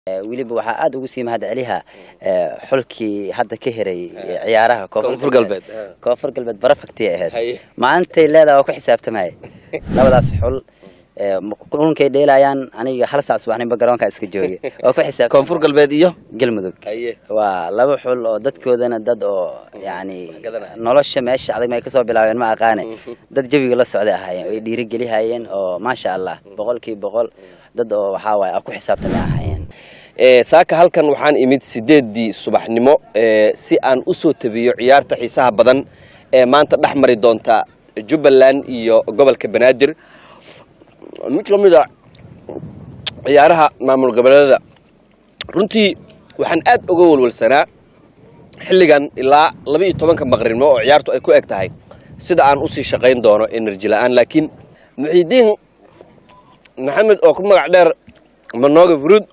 weliba waxaa aada ugu sii mahad celiha xulkii hadda ka heray ciyaaraha Koonfur galbeed, ha. koonfur galbeed barafagtiya ahayd Haye. maalintay leedaha waa ku xisaabtamaya labadaas xul kulankay dheelayaan aniga hal saac subaxnimba garoonka iska joogay waa ku xisaab koonfur galbeed iyo galmudug Haye. waa laba xul oo dadkoodana dad oo yani Garanaya. nolosha meesha adag may kasoo bilaabeen ma aqaane dad jawiga la socday ahaayeen way dhiirigelihayeen oo maasha allah boqolkiiba boqol dad oo waxaa waaye a ku xisaabtamay ahaayeen Ee, saaka halkan waxaan imid sideedii subaxnimo ee, si aan u soo tabiyo ciyaarta xiisaha badan ee maanta dhex mari doonta jubbaland iyo gobolka banaadir mid ka mid a ciyaaraha maamul goboleedada runtii waxaan aad uga walwalsanaa xilligan ilaa laba iyo tobanka maqribnimo oo ciyaartu ay ku eg tahay sida aan usii shaqayn doono enerji la-aan laakiin muxiidiin maxamed oo ku magac dheer manooga furuud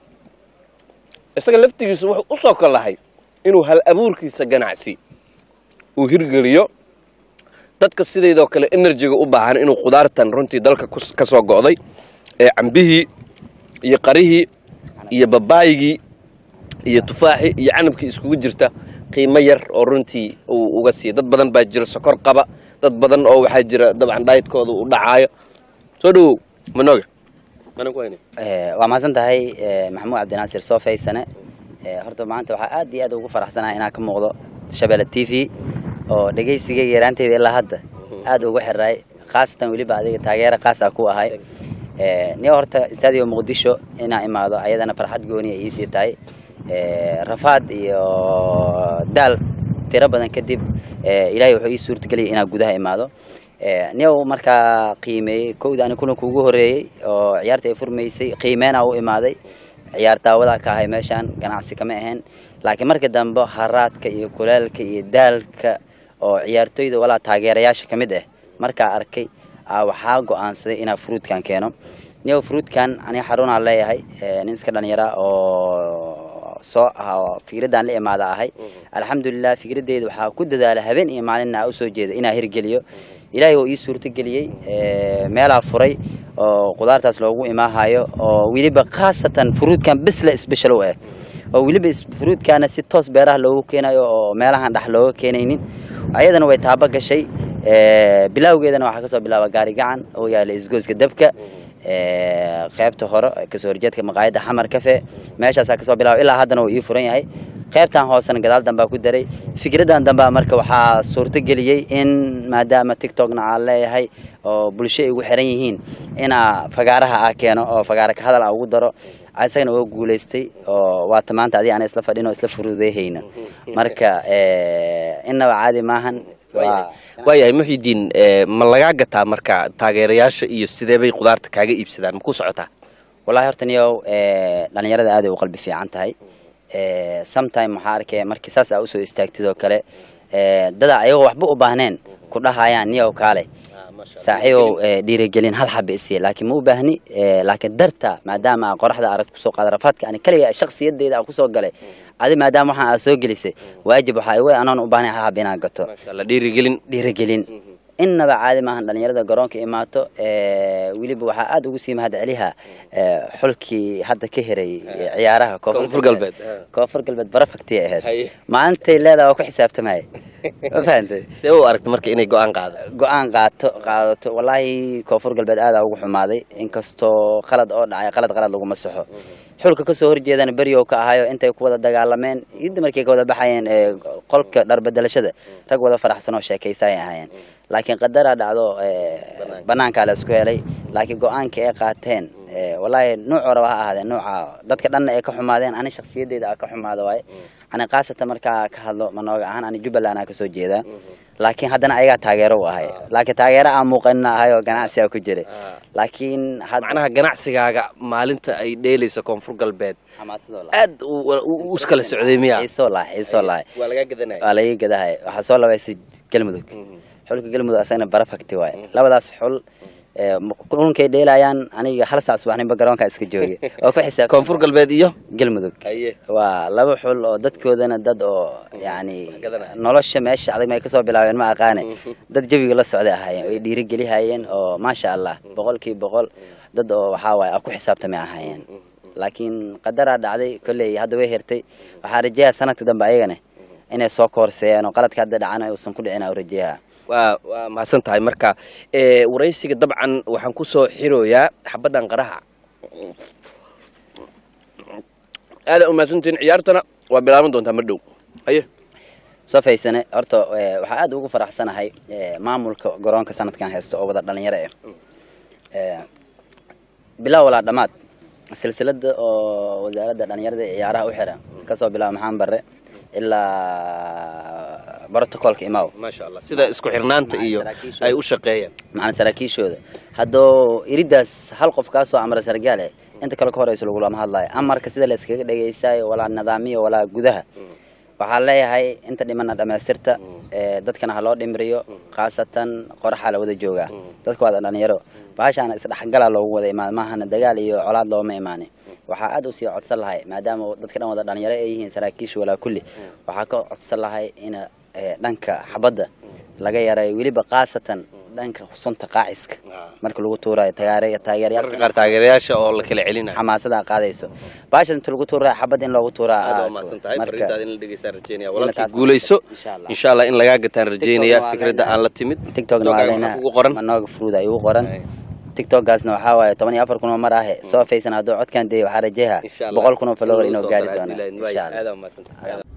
isaga laftigiisu wuxuu u soo kolahay inuu hal abuurkiisa ganacsi uu hirgeliyo dadka sidaydoo kale enerjiga u baahan inuu khudaartan runtii dalka kus- ka soo go'day ee cambihii iyo qarihii iyo babaayigii iyo tufaaxii iyo canabkii iskugu jirta qiimo yar oo runtii uu uga siiya dad badan baa jira sokor qaba dad badan oo waxaa jira dabcan dhaydkooda uu dhacaayo soo dhawow manoga mana ku hayne Eh, waa mahadsan tahay eh, maxamuud cabdinaasir soo faysane Eh, horta maanta waxaa aad iyo aad ugu faraxsanahay inaan ka muuqdo shabeelle t v oo dhegaysigayga yaraanteyda ilaa hadda aad ugu xiraay khaasatan weliba adiga taageera khaas ah ku ahay Eh, nin horta istaadio muqdisho inaa imaado ayadana farxad gooni ay iisii tahay Eh, rafaad iyo daal tiro badan kadib eh, ilaahay wuxuu ii suurtageliyay inaan gudaha imaado Eh, niyow markaa qiimeeyey kowda ani kulanka ugu horeeyey oo ciyaarta ay furmaysay qiimeena u imaaday ciyaar daawadaa ka ahay meeshaan ganacsi kama ahayn laakiin marka dambe haraadka iyo kuleelka iyo daalka oo ciyaartoyda walaa taageerayaasha ka mid ah markaa arkay aa waxaa go-aansaday inaa fruudkan keeno niyow fruudkan aniga xarunaan leeyahay eh, nin iska dhalinyara oo soo ah oo fikradaan la imaada ahay alxamdulilah fikradeyda waxaa ku dadaala habeen iyo maalinna aa usoo jeeda inaa hirgeliyo ilaahay oo ii suurtageliyey eh, meelaa furay oo qudaartaas loogu imaahayo oo weliba khaasatan fruudkan bisla special u ah oo weliba is- fruudkaana si toos beeraha loogu keenayo oo meelahan dhex looga keenaynin ayadana way taaba gashay eh, bilowgeedana waxaa kasoo bilaaba gaari gacan oo yaala isgooska dabka eh, qaybta hore kasoo horjeedka maqaayadda xamar cafe meeshaasaa kasoo bilaaba ilaa haddana uu ii furan yahay qaybtan hoosena gadaal dambaa ku daray fikradan dambaa marka waxaa suurto geliyey in maadaama tiktokna aan leeyahay oo bulsho ay ugu xiran yihiin inaa fagaaraha ah keeno oo fagaara ka hadal ah ugu daro isagana waa guulaystay oo waata maanta adiga ana isla fadhin oo isla furuudeyhayna marka eh, innaba caadi maahan waa waayahay muxidiin ee, ma lagaa gataa marka taageerayaasha iyo sidee bay khudaarta kaaga iibsadaan ma ku socotaa wallahi horta niyow eh, dhalinyarada aad ay u qalbi fiican tahay Eh, sometime waxaa arkay markii saas aa usoo istaagtid oo kale eh, dada ayagoo waxba u baahneen ku dhahayaan niyow kaale saaxiibow eh, dhiirigelin hal xaba isiya laakiin ma u baahni eh, laakiin darta maadaama aa qoraxda arag kusoo qaada rafaadka ani kaliya shakhsiyadeyda aan kusoo galay adi maadaama waxaan aad soo gelisay waajib waxaa igu anoon u baahnay hal xaba inaan gato maasha allah dhiirigelin dhiirigelin innaba caadi maahan dhalinyarada garoonka imaato eh, weliba waxaa aada ugu sii mahad celiha eh, xulkii hadda ka heray eh, ciyaaraha Koonfur galbeed, ha. koonfur galbeed barafagtiya Haye. ahayd maalintay leedaha waa ku xisaabtamaya ma fahantay see u aragta marka inay go-aan qaada go-aan qaato qaadato wallaahi koonfur galbeed aadaa ugu xumaaday inkastoo qalad oo dhacay qalad qalad laguma saxo xulka kasoo horjeedana beryow ka ahayo intay ku wada dagaalameen idda markay ka wada baxayeen ee qolka dharbedelashada rag wada faraxsan oo sheekaysaay ahaayeen laakiin qadaraa dhacdo ee, banaankaa la isku helay laakiin go-aanka ay qaateen ee, wallaahi nuuc horaba ha ahaadeen nuuca dadka dhanna ay ka xumaadeen ani shakhsiyadeyda aa ka xumaada waaye ani khaasatan markaa ka hadlo manooga ahaan ani jubbaland aa kasoo jeedaa laakiin haddana ayagaa taageero u ahay laakiin taageero aan muuqanina ahay oo ganacsi aa ku jiray laakiin had- macnaha ganacsigaaga maalinta ay dheelayso koonfur galbeed xamaasadoo la aad u- u- u iskala socday miya xiisoo lahay xiisoo lahay waa lagaa gadanaya waa laga gadahay waxaa soo labaysay galmudug xulka galmudug asagana barafagti waaye labadaas xul ee, m- kulankay dheelayaan aniga hal saac subaxnimba garoonka iska joogay oo ku xisaab koonfur galbeed iyo galmudug haye waa laba xul oo dadkoodana dad oo yani gadanaya. nolosha meesha adag may kasoo bilaabeen ma aqaane dad jawiga la socday ahaayeen way dhiirigelihayeen oo maasha allah boqolkiiba boqol dad oo waxaa waaye a ku xisaabtamay ahaayeen laakiin qadaraa dhacday kolley hadda way hertay waxaa rajeeyaa sanadka dambe ayagana inay soo koorseeyaan oo qaladka hadda dhacana uusan ku dhicin aa rajeeyaa waa waa mahadsan tahay marka ee, waraysiga dabcan waxaan ku soo xirooyaa xabaddan qaraha aada u mahadsantihiin ciyaartana waa bilaaban doontaa mar dhow haye soo faysane horta eh, waxaa aad ugu faraxsanahay eh, maamulka garoonka sanadkan haysto oo wada dhalinyaro ah Eh, bilow walaa dhammaad silsilada oo wasaaradda dhalinyarada iyo ciyaaraha u xiran kasoo bilaabo maxaan bare ilaa brotocolka imaw maasha allah sida isku xirnaanta iyo ay u shaqeeyaan macana saraakiishooda haddoo iridaas hal qof kaa soo amra sargaal eh inta kale ka horeyso lagulama hadlayo amarka sida la iskaga dhegeysayo walaa nidaamiyo walaa gudaha waxaa leeyahay inta dhimana dhamaystirta ee, dadkana ha loo dhimriyo khaasatan qoraxaa la wada joogaa dadka waada dhalinyaro bahashaana isdhexgala loogu wada imaada maahana dagaal iyo colaad looma imaanin waxaa aad usii codsan lahay maadaama dadka dhan wada dhalinyaro ay yihiin saraakiisha walaa kulli waxaa ka codsan lahay in ee, dhanka xabadda laga yaray weliba khaasatan dhanka sunta qaaciska marka lagu tuurayo taageere- mararka taageerayaal qaar taageerayaasha oo la kala celinayo xamaasada qaadayso baasha inta lagu tuuraa xabad in loogu tuuraa aad waa ah, mahadsan tahay marka fariintaada in la dhegeystaan rajeynaya in walaalkii taas- guulayso insha Allah. insha allah in lagaa gataan rajeynaya waa fikradda leenahay. aan la timid tiktokna waa Tiktok-aaga leenahay waxaa kugu qoran manooga fruud ay ugu qoran Ay. tiktokgaasna waxaa waaye toban iyo afar kun oo mar ahe soo faysan hadduu codkan deeyo waxaa rajeeha insha allah boqol kun oo follower in inuu lagu soo gaari daro doono Abdullahi. insha allah aad waa mahadsan tahay